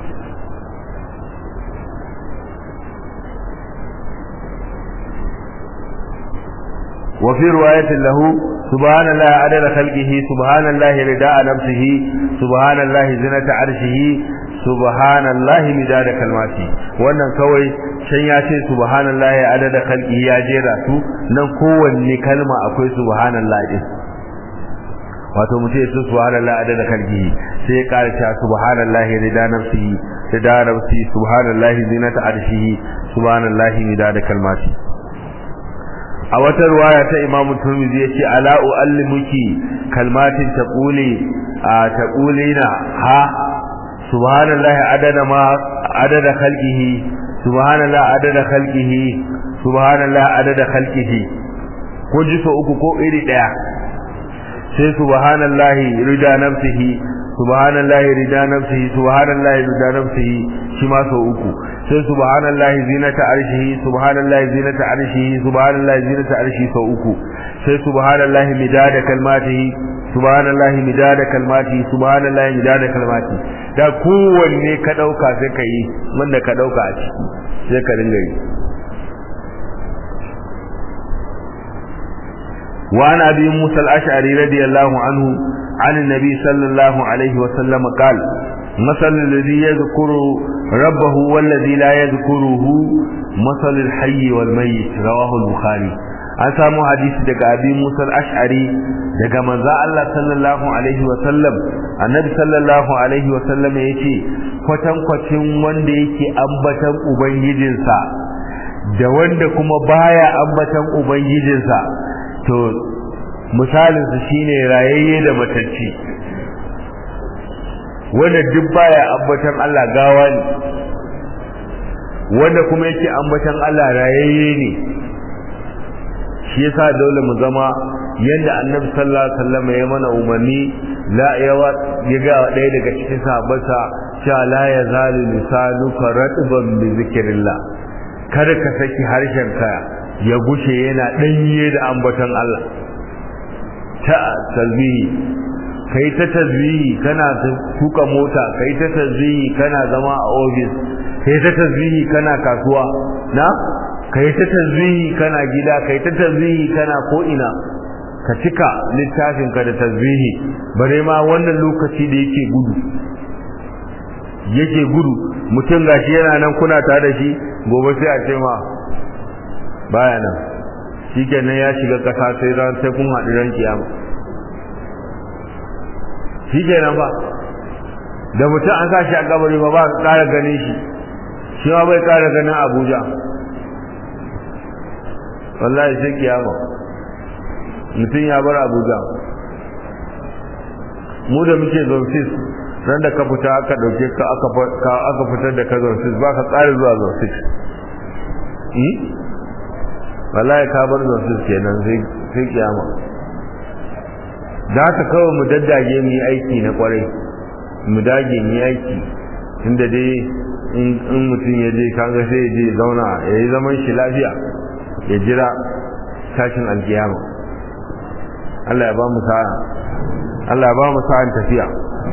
وفي رواية له سبحان الله عدد خلقه سبحان الله رداء نفسه سبحان الله زنة عرشه سبحان الله مداد كلماته wannan kawai can ya ce subhanallahi adada khalqihi ya jera su nan kowanne kalma akwai subhanallahi din wato mutum ya ce subhanallahi adada khalqihi sai ya kara cewa subhanallahi rida nafsihi rida nafsihi subhanallahi zinata arshihi subhanallahi midada kalmatihi a wata ruwaya ta Imam Tirmidhi yace ala uallimuki kalmatin taquli a taqulina ha subhanallahi adada ma adada khalqihi subhanallahi adada khalqihi subhanallahi adada khalqihi ko ji so uku ko iri daya sai subhanallahi rida nafsihi subhanallahi rida nafsihi subhanallahi rida nafsihi shi ma so uku sai subhanallahi zinata arshihi subhanallahi zinata arshihi subhanallahi zinata arshihi sau uku sai subhanallahi midada kalmatihi subhanallahi midada kalmatihi subhanallahi midada kalmatihi da kowanne ka dauka sai ka yi wanda ka dauka a ciki sai ka dinga yi وعن أبي موسى الأشعري رضي الله عنه عن النبي صلى الله عليه وسلم قال مثل الذي يذكر ربه والذي لا يذكره مثل الحي والميت رواه البخاري an samu hadisi daga abi musa al-ash'ari daga manzo Allah sallallahu alaihi wa sallam annabi sallallahu alaihi wa sallam yace kwatan kwacin wanda yake ambatan ubangijinsa da wanda kuma baya ambatan ubangijinsa to misalin su shine rayayye da matacci wanda duk baya ambatan Allah gawa ne wanda kuma yake ambatan Allah rayayye ne shi yasa dole mu zama yadda annabi sallallahu alaihi wasallam ya mana umarni la yawa ya ga ɗaya daga cikin sahabbansa cewa la yazalu lisanuka ratban bi zikrillah kada ka saki harshenka ya gushe yana danye da ambaton Allah ta tasbihi kai ta tasbihi kana tuka mota kai ta tasbihi kana zama a office kai ta tasbihi kana kasuwa na kai ta tasbihi kana gida kai ta tasbihi kana ko ina ka cika littafin ka da tasbihi bare ma wannan lokaci da yake gudu yake gudu mutum gashi yana nan kuna tare da shi gobe sai a ce ma baya nan shikenan ya shiga kasa sai ran sai kun haɗu ran kiyama shikenan ba da mutum an sa shi a kabari ba ba ƙara ganin shi shi ma bai ƙara ganin Abuja wallahi sai kiyama mutum ya bar Abuja mu da muke zonsis ran da ka fita aka dauke ka aka aka fitar da ka zonsis ba ka tsari zuwa zonsis wallahi ka bar zonsis kenan sai kiyama da haka kawai mu daddage mu yi aiki na kwarai mu dage mu yi aiki tunda dai in mutum ya je kaga sai ya je zauna ya yi zaman shi lafiya ya jira tashin alkiyama Allah ya ba mu sa'a Allah ya ba mu sa'an tafiya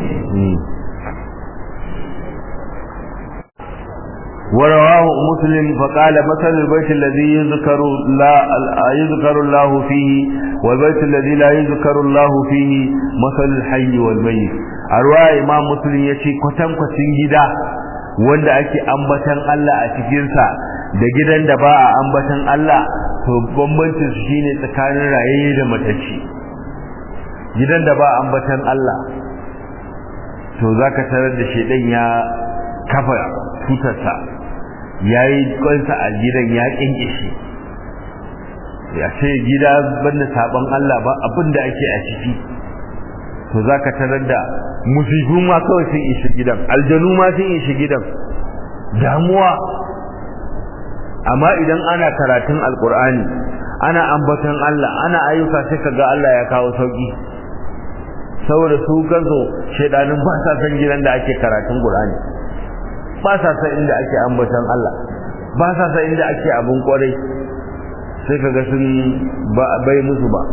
ورواه مسلم فقال مثل البيت الذي يذكر لا يذكر الله فيه والبيت الذي لا يذكر الله فيه مثل الحي والميت أرواح إمام مسلم يشي كتم كتن جدا wanda ake ambatan Allah a cikinsa da gidan da ba a ambatan Allah to bambancin su shine tsakanin rayayye da matacce gidan da ba ambatan Allah to zaka tarar da shedan ya kafa tutarsa yayi kwansa a gidan ya kinkishe ya ce gida banda saban Allah ba abinda ake a ciki to zaka tarar da musibu ma kawai sun ishi gidan aljanu ma sun ishi gidan damuwa amma idan ana karatun alkur'ani ana ambaton Allah ana ayyuka sai kaga Allah ya kawo sauki saboda su gazo shedanin ba sa san gidan da ake karatun Qur'ani ba sa san inda ake ambaton Allah ba sa san inda ake abun kwarai sai kaga sun bai musu ba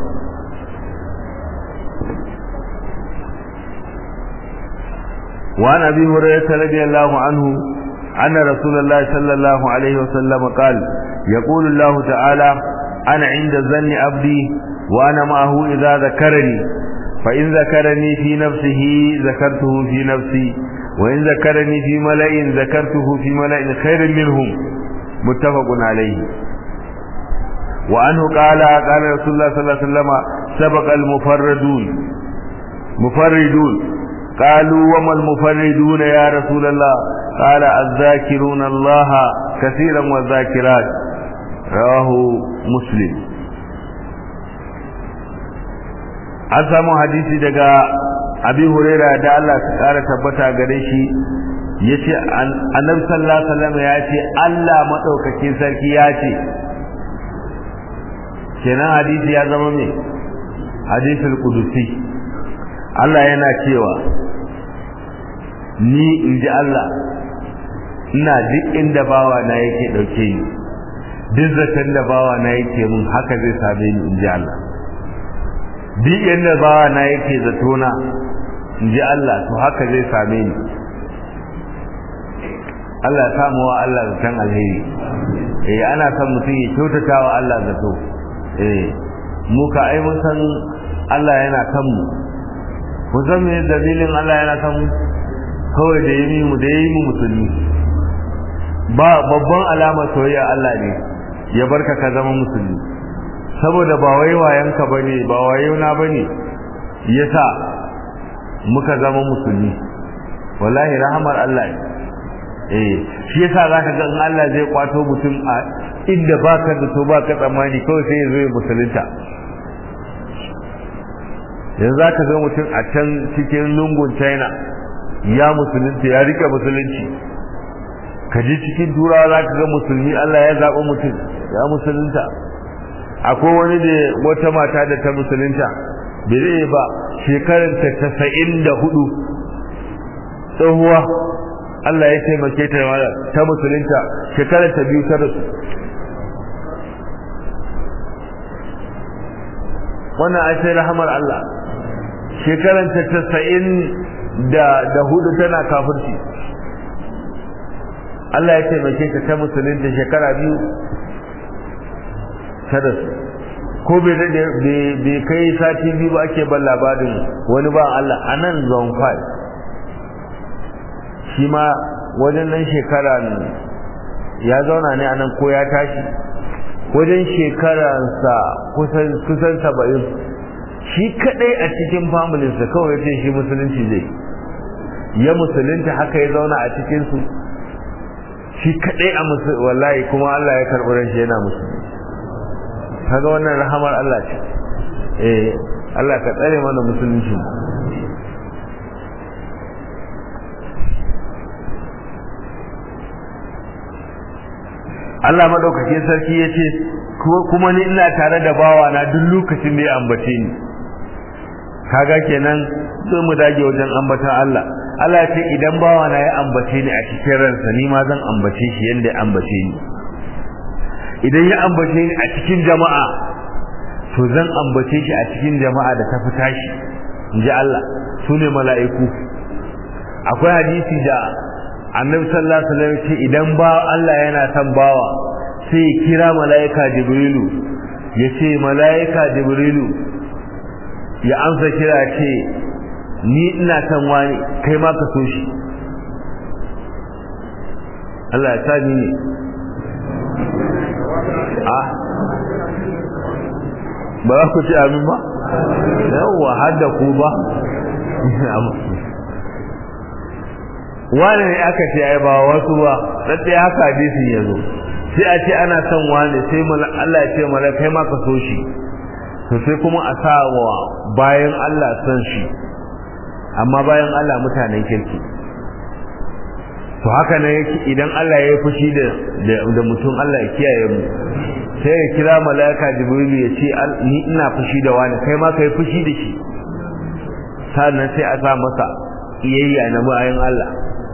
وعن ابي هريره رضي الله عنه ان رسول الله صلى الله عليه وسلم قال يقول الله تعالى انا عند ظن عبدي وانا معه اذا ذكرني فان ذكرني في نفسه ذكرته في نفسي وان ذكرني في ملأ ذكرته في ملأ خير منهم متفق عليه وعنه قال قال رسول الله صلى الله عليه وسلم سبق المفردون مفردون قالوا وما المفردون يا رسول الله قال الذاكرون الله كثيرا والذاكرات رواه مسلم an samu hadisi daga abi huraira da Allah ta kara tabbata gare shi yace annabi sallallahu alaihi wasallam ya ce Allah madaukakin sarki ya ce kenan hadisi ya zama me hadisul qudusi Allah yana cewa ni in ji Allah ina duk inda bawa na yake dauke ni duk zaton da bawa na yake mun haka zai same ni in ji Allah duk inda bawa na yake zato na in ji Allah to haka zai same ni Allah ya samu wa Allah zaton alheri eh ana son mutum ya kyautata wa Allah zato eh mu ka ai mun san Allah yana kan mu ku san me dalilin Allah yana kan mu kawai da yi mu da yi mu musulmi ba babban alama soyayya Allah ne ya barka ka zama musulmi saboda ba wai wayanka bane ba wayona bane yasa muka zama musulmi wallahi rahamar Allah ne eh shi yasa zaka ga in Allah zai kwato mutum a inda baka da to baka tsammani kawai sai ya zo ya musulunta yanzu zaka ga mutum a can cikin lungun China ya musulunci ya rike musulunci ka ji cikin turawa za ka ga musulmi Allah ya zaɓi mutum ya musulunta akwai wani da wata mata da ta musulunta bai zai ba shekaranta tasa'in da hudu tsohuwa Allah ya taimake ta ta musulunta shekaranta biyu ta rasu wannan a sai rahamar Allah shekaranta tasa'in da da hudu tana kafirci Allah ya taimake ta ta musulunta shekara biyu ta rasu ko bai da bai kai sati biyu ba ake ban labarin wani ba Allah a nan zone 5 shi ma wajen nan shekara ya zauna ne a nan ko ya tashi wajen shekaransa kusan saba'in shi kadai a cikin familinsa kawai ya ce shi musulunci zai ya musulunta haka ya zauna a cikinsu shi kadai a wallahi kuma Allah ya karɓi ran shi yana musulunci kaga wannan rahamar Allah ce eh Allah ka tsare mana musulunci Allah madaukakin sarki ya ce kuma ni ina tare da bawa na duk lokacin da ya ambace ni kaga kenan sai mu dage wajen ambatan Allah Allah ya ce idan bawa na ya ambace ni a cikin ransa ni ma zan ambace shi yanda ya ambace ni idan ya ambace ni a cikin jama'a to zan ambace shi a cikin jama'a da ta fita shi inji Allah su ne mala'iku akwai hadisi da annabi sallallahu alaihi wasallam ce idan ba Allah yana son bawa sai ya kira mala'ika jibrilu ya ce mala'ika jibrilu ya amsa kira ce ni ina son wani kai ma ka so shi Allah ya sa ni ne ah ba za ku ci amin ba yawwa har da ku ba wani ne aka ce ai ba wasu ba tsaye haka hadisin ya zo sai a ce ana son wani sai Allah ya ce mala kai ma ka so shi to sai kuma a sa wa bayan Allah son shi amma bayan Allah mutanen kirki to haka ne yake idan Allah ya yi fushi da da mutum Allah ya kiyaye mu sai ya kira malaika jibrilu ya ce ni ina fushi da wani kai ma kai fushi da shi sannan sai a sa masa iyayya na bayan Allah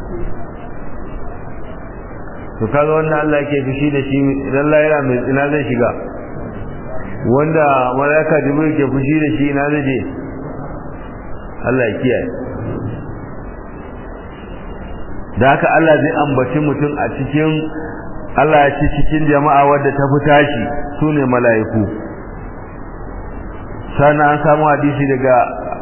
to kaga wannan Allah yake fushi da shi idan Allah yana mai ina zai shiga wanda malaika jibril ke fushi da shi ina zai je Allah ya kiyaye da haka Allah zai ambaci mutum a cikin Allah ya ce cikin jama'a wadda ta fita shi sune mala'iku sannan an samu hadisi daga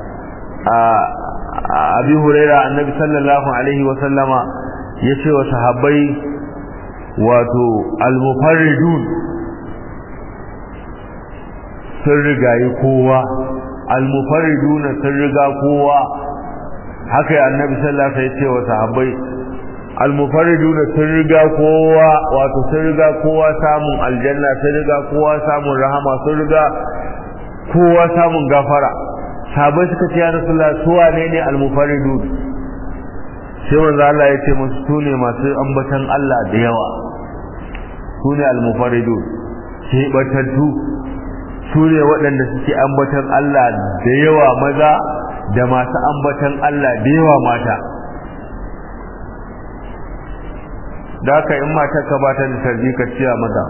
abi huraira annabi sallallahu alaihi wa sallama ya ce wa sahabbai wato al-mufarridun sun rigayi kowa al-mufarridun sun riga kowa haka annabi sallallahu alaihi wa ya ce wa sahabbai almufariduna sun riga kowa wato sun riga kowa samun aljanna sun riga kowa samun rahama sun riga kowa samun gafara sabai suka ce ya rasulullah su wane ne almufaridun sai manzo Allah ya ce musu su ne masu ambatan Allah da yawa su ne almufaridun sai batattu su ne waɗanda suke ambatan Allah da yawa maza da masu ambatan Allah da yawa mata da haka in matar ka ba ta da tarbi ka ciya mata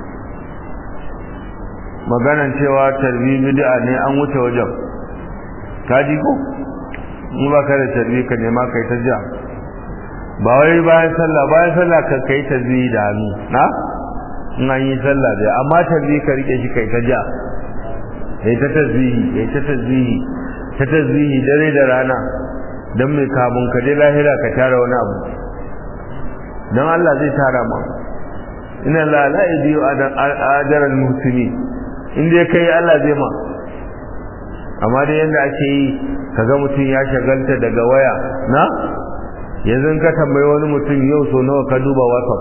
maganan cewa tarbi bid'a ne an wuce wajen ka ji ko in ba ka da tarbi ka nema kai ta ja ba wai bayan sallah bayan sallah ka kai tarbi da hannu na in an yi sallah da amma tarbi ka rike shi kai ta ja kai ta tasbihi kai ta tasbihi ta tasbihi dare da rana dan mai kamun ka je lahira ka tara wani abu don Allah zai tara ma ina la la ibiyu ajaral muhsini in dai kai Allah zai ma amma dai yanda ake yi kaga mutum ya shagalta daga waya na yanzu ka tambayi wani mutum yau so nawa ka duba whatsapp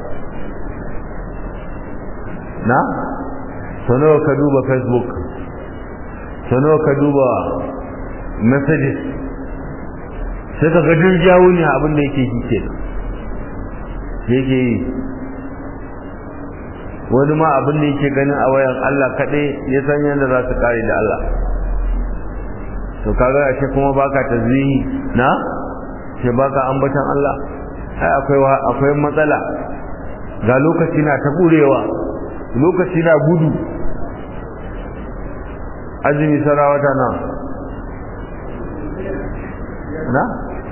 na so nawa ka duba facebook so nawa ka duba messages sai ka ga duk jawo ne abin da yake shi kenan yake yi wani ma abin da yake ganin a wayan Allah kaɗai ya san yadda za su kare da Allah to kaga a ce kuma baka tasbihi na ce baka ambatan Allah ai akwai akwai matsala ga lokaci na ta burewa lokaci na gudu azumi sarawata na na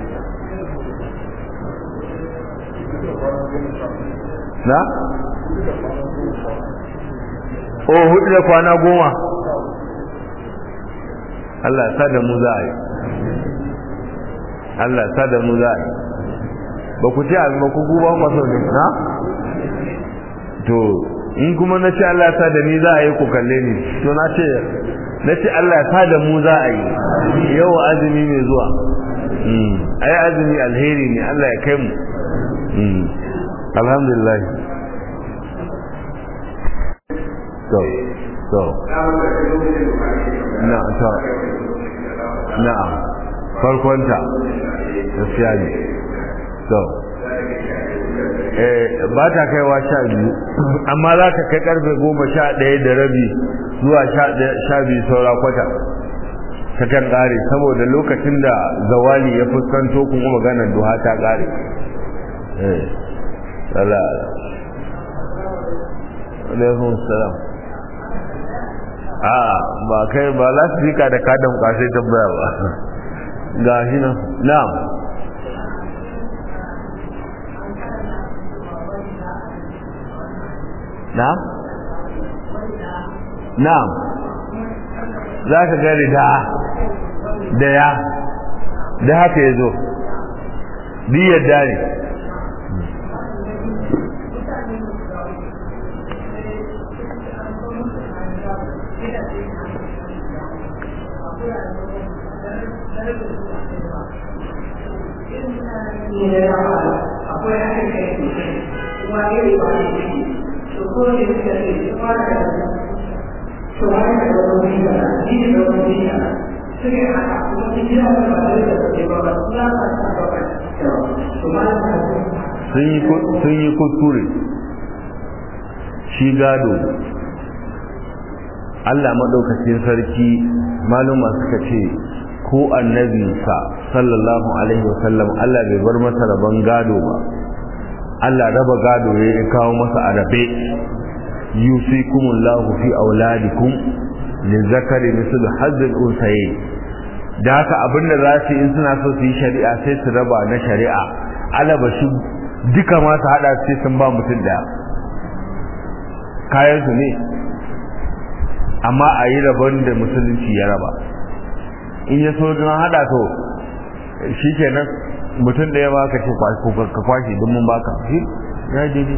na o hudu da kwana goma Allah sa da mu za a yi Allah sa da mu za a yi ba ku ce abin ba ku guba kwaso ne na to in kuma na ce Allah sa da ni za a yi ku kalle ni to na ce na ce Allah sa da mu za a yi yau azumi mai zuwa ai azumi alheri ne Allah ya kai mu alhamdulillah to to na to na'am farkonta gaskiya ne to eh ba ta kaiwa sha biyu amma za ka kai karfe goma sha ɗaya da rabi zuwa sha biyu saura kwata ta kan ƙare saboda lokacin da zawali ya fuskanto kuma maganar duha ta ƙare eh ala alaikun salam a ba kai ba za su rika da kadan kwasai tabbaya ba ga shi nan na'am na'am na'am za ka gari da da ya da haka ya zo diyar dare akwai hakan kai kuma iri ba ne to ko ne suka ce kuma da to haka da wani da ni da wani da suke haka kuma ni da ba da da ke ba ba suna ba ta ba ba to ma sun yi kuskure shi gado Allah maɗaukacin sarki maluma suka ce ko annabinsa sallallahu alaihi wasallam Allah bai bar masa rabon gado ba Allah raba gado ya kawo masa arabe yusikumullahu fi auladikum lizakari mislu hazzul unsayi da haka abinda za su in suna so su yi shari'a sai su raba na shari'a alaba shi duka ma su hada sai sun ba mutum da kayan su ne amma a yi rabon da musulunci ya raba in ya so don hada to shi kenan mutum ɗaya ba ka ce ka kwashe don mun baka shi ya daidai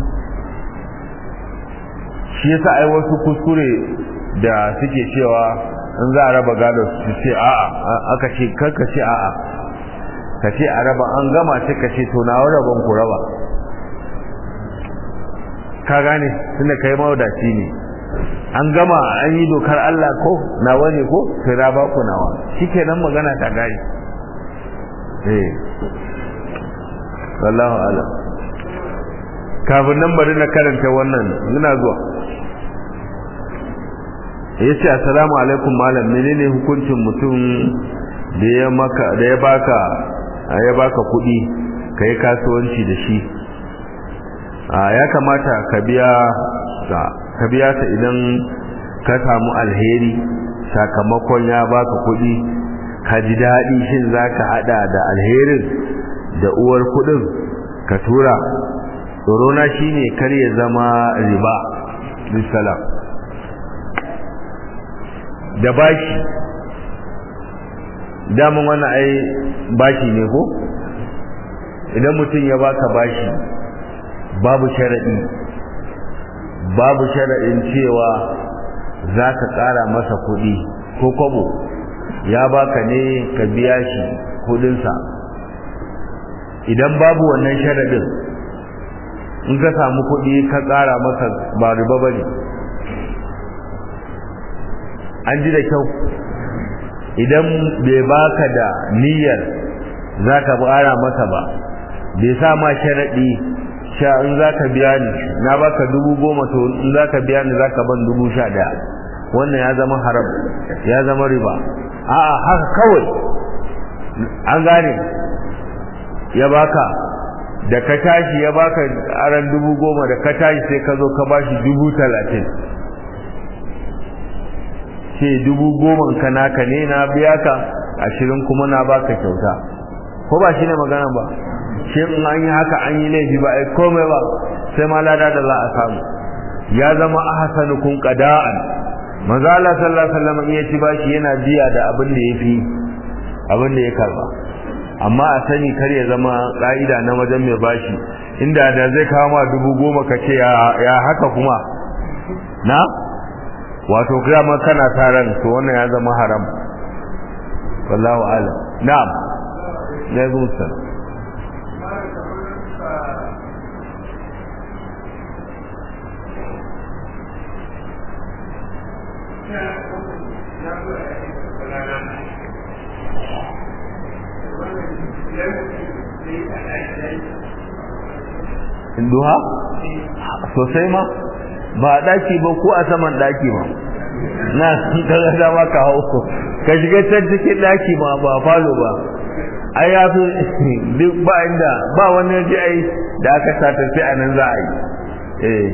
shi yasa ai wasu kuskure da suke cewa in za a raba gado su ce a'a aka ce karka ce a'a ka ce a raba an gama ce ka ce to na rabon ku raba ka gane tunda kai mawadaci ne an gama an yi dokar Allah ko nawa ne ko sai raba ku nawa shikenan magana ta gari eh wallahu alam kafin nan bari na karanta wannan ina zuwa yace assalamu alaikum malam menene hukuncin mutum da ya maka da ya baka ya baka kuɗi kai kasuwanci da shi a ya kamata ka biya ka biya ta idan ka samu alheri sakamakon ya baka kuɗi ka ji daɗi shin zaka hada da alherin da uwar kuɗin ka tura tsorona shine kar ya zama riba bisalam da bashi daman wannan ai bashi ne ko idan mutum ya baka bashi babu sharaɗi babu sharaɗin cewa za ka ƙara masa kuɗi ko kwabo ya baka ne ka biya shi kuɗinsa idan babu wannan sharaɗin in ka samu kuɗi ka ƙara masa ba riba ba ne an ji da kyau idan bai baka da niyyar za ka ƙara masa ba bai sa ma sharaɗi sha in za ka biya ni na baka dubu goma to in za ka biya ni za ka ban dubu sha daya wannan ya zama haram ya zama riba a'a haka kawai an gane ya baka da ka tashi ya baka aran dubu goma da ka tashi sai ka zo ka bashi dubu talatin ce dubu goma ka naka ne na biya ka ashirin kuma na baka kyauta ko ba shi ne magana ba shi in an yi haka an yi laifi ba ai komai ba sai ma lada da za a samu ya zama ahsanukum qada'an manzo Allah sallallahu alaihi wasallam ya ci bashi yana biya da abin da yafi abin da ya karba amma a sani kar ya zama ka'ida na wajen mai bashi inda da zai kawo ma dubu goma ka ce ya haka kuma na wato kiyama kana taran to wannan ya zama haram wallahu alam na'am ya zo sallam duha sosai ma ba a daki ba ko a saman daki ma na kaga dama ka hau ka shiga can cikin daki ma ba falo ba ai ya fi duk ba inda ba wani waje ai da aka sata sai a nan za a yi eh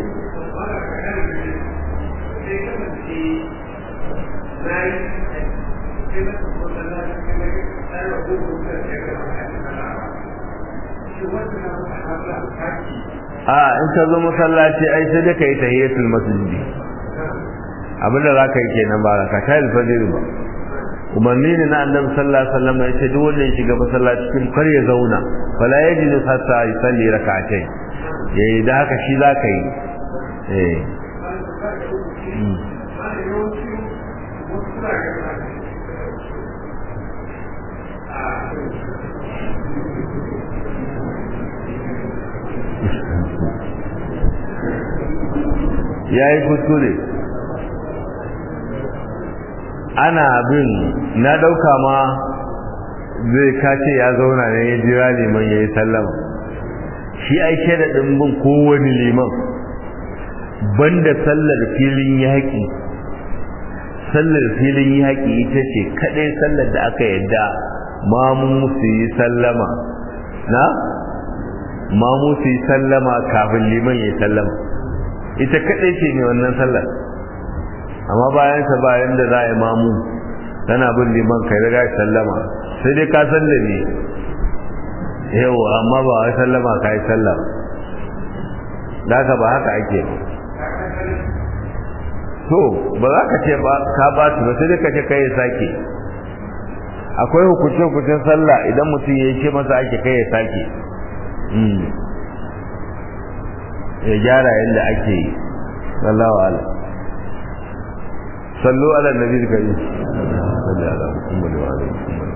a in ka zo masallaci ai sai da kai tahiyatul masjidi abinda za ka yi kenan ba ka ta alfajir ba umarni ne na annabi sallallahu alaihi wasallam ya ce duk wanda ya shiga masallaci cikin kar ya zauna fala yajidu hatta yusalli rak'atayn yayi da haka shi za ka yi eh ya yi kuskure ana bin na ɗauka ma zai kace ya zauna ne ya jira liman ya yi sallama shi ai sharaɗin bin kowane liman banda sallar filin yaƙi sallar filin yaƙi ita ce kaɗai sallar da aka yadda mamu su yi sallama na mamu su yi sallama kafin liman ya yi sallama ita kaɗai ce ne wannan sallar amma bayan sa bayan da za a yi mamu tana bin liman kai riga sallama sai dai ka san da ne yau amma ba wai sallama ka yi sallah da haka ba haka ake to ba za ka ce ba ka ba su ba sai dai ka ce kai ya sake akwai hukunce hukuncen sallah idan mutum ya ce masa ake kai ya sake ya gyara yadda ake yi sallahu ala sallu ala nabi karim sallallahu alaihi wa sallam